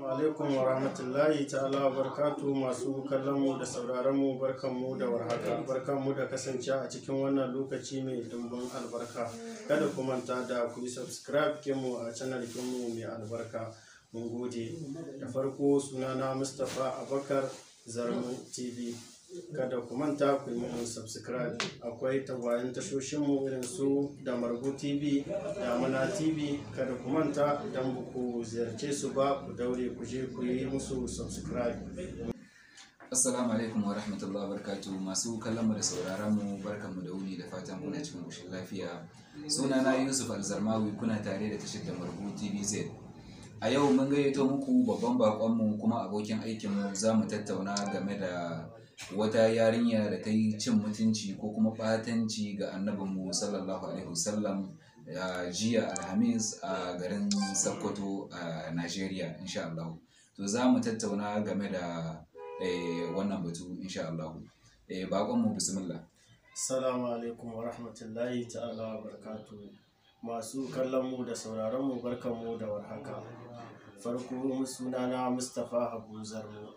alaikum wa rahmatullahi ta'ala wa barkatu masu kallon mu da sauraron mu barkan mu da warhaka barkan mu da kasance a cikin wannan lokaci mai dimbin albarka kada ku manta da ku yi subscribe kinmu a channel kinmu mai albarka mun gode da farko sunana mustapha abakar zarmu tv kada ku manta ku yi mun subscribe akwai tagwayen tashoshinmu irin su da margo tv da mana tv kada ku manta idan ba ku ziyarce su ba ku daure ku je ku yi musu subscribe Assalamu alaikum wa rahmatullahi wa barakatuh masu kallon mu da sauraron mu barkanmu da wuni da fatan kuna cikin ƙoshin lafiya sunana Yusuf Alzarmawi kuna tare da tashar da Margu TVZ a yau mun gayyato muku babban bakonmu kuma abokin aikinmu za mu tattauna game da wata yarinya da ta yi cin mutunci ko kuma ɓatanci ga annabinmu sallallahu alaihi wasallam a jiya alhamis a garin sokoto a nigeria insha Allah to za mu tattauna game da eh, wannan batu insha Allah eh, bakonmu bismillah Assalamu alaikum wa rahmatullahi ta'ala wa barakatu masu kallon mu da sauraron mu barkan mu da warhaka farko sunana Mustapha Habu Zarmo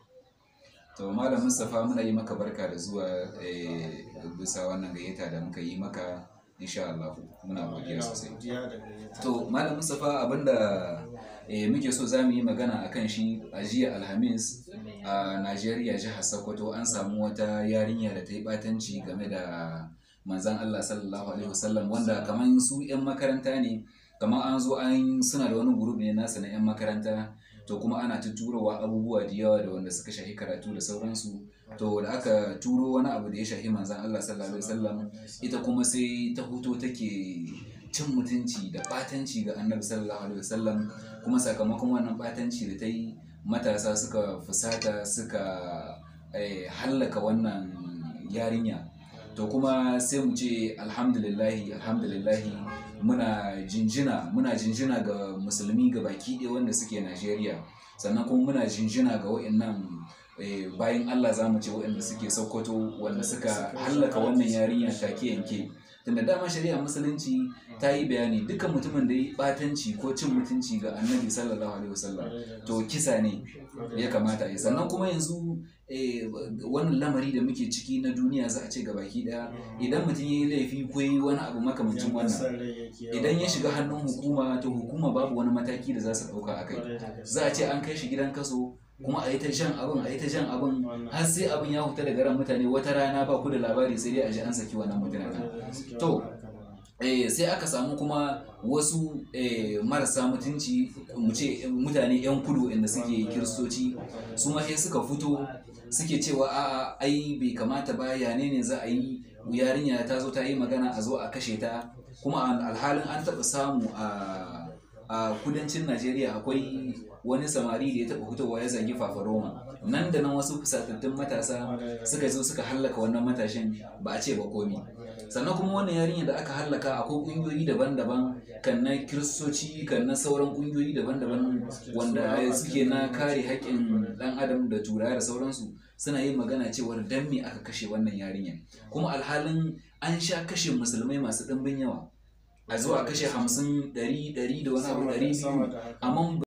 to malam mustapha muna yi maka barka da zuwa eh, bisa wannan gayyata da muka yi maka insha Allah muna godiya sosai godiya da gayyata to malam mustapha abinda eh, muke so za mu yi magana a kan shi a jiya alhamis a najeriya jihar sokoto an samu wata yarinya da ta yi batanci game da manzan allah sallallahu alaihi wasallam wanda kamar su 'yan makaranta ne kamar an zo an suna da wani gurub ne nasa na 'yan makaranta to kuma ana ta turowa abubuwa da yawa da wanda suka shahi karatu da sauransu to da aka turo wani abu da ya shahi manzan Allah sallallahu alaihi wasallam ita kuma sai ta huto take cin mutunci da batanci ga annabi sallallahu alaihi wasallam kuma sakamakon wannan batanci da ta yi matasa suka fusata suka eh, hallaka wannan yarinya to kuma sai mu ce alhamdulillahi alhamdulillahi muna jinjina muna jinjina ga musulmi ga baki ɗaya wanda suke najeriya sannan kuma muna jinjina ga wa'annan eh, bayan allah za mu ce wa'anda suke sokoto wanda suka hallaka wannan yarinya take yanke tunda dama shari'a musulunci ta yi bayani dukkan mutumin da ya yi batanci ko cin mutunci ga annabi sallallahu alaihi wasallam to kisa ne ya kamata a yi sannan kuma yanzu eh, wannan lamari da muke ciki na duniya za a ce ga baki daya idan mutum ya yi laifi ko ya yi wani abu makamancin wannan idan ya shiga hannun hukuma to hukuma babu wani mataki da za su ɗauka a kai za a ce an kai shi gidan kaso kuma a yi ta jan abin a yi ta jan abin har sai abin ya huta daga ran mutane wata rana ba ku da labari sai dai a ji an saki wannan mutanen to eh, sai aka samu kuma wasu eh, marasa mutunci mu ce mutane 'yan kudu inda suke kiristoci su ma sai suka fito suke cewa a'a ai bai kamata ba ya ne ne za a yi yarinya ta zo ta yi magana a zo a kashe ta kuma alhalin an taɓa samu a a kudancin najeriya akwai wani samari da ya taɓa fitowa ya zagi fafaroma nan da nan wasu fusatattun matasa suka zo suka hallaka wannan matashin ba a ce ba komi sannan kuma wannan yarinya da aka hallaka akwai ƙungiyoyi daban-daban kan na kiristoci kan na sauran ƙungiyoyi daban-daban wanda suke na kare haƙƙin ɗan adam da turawa da sauransu suna yin magana cewar dan me aka kashe wannan yarinya kuma alhalin an sha kashe musulmai masu ɗimbin yawa a zo a kashe hamsin ɗari ɗari da wani abu ɗari biyu amma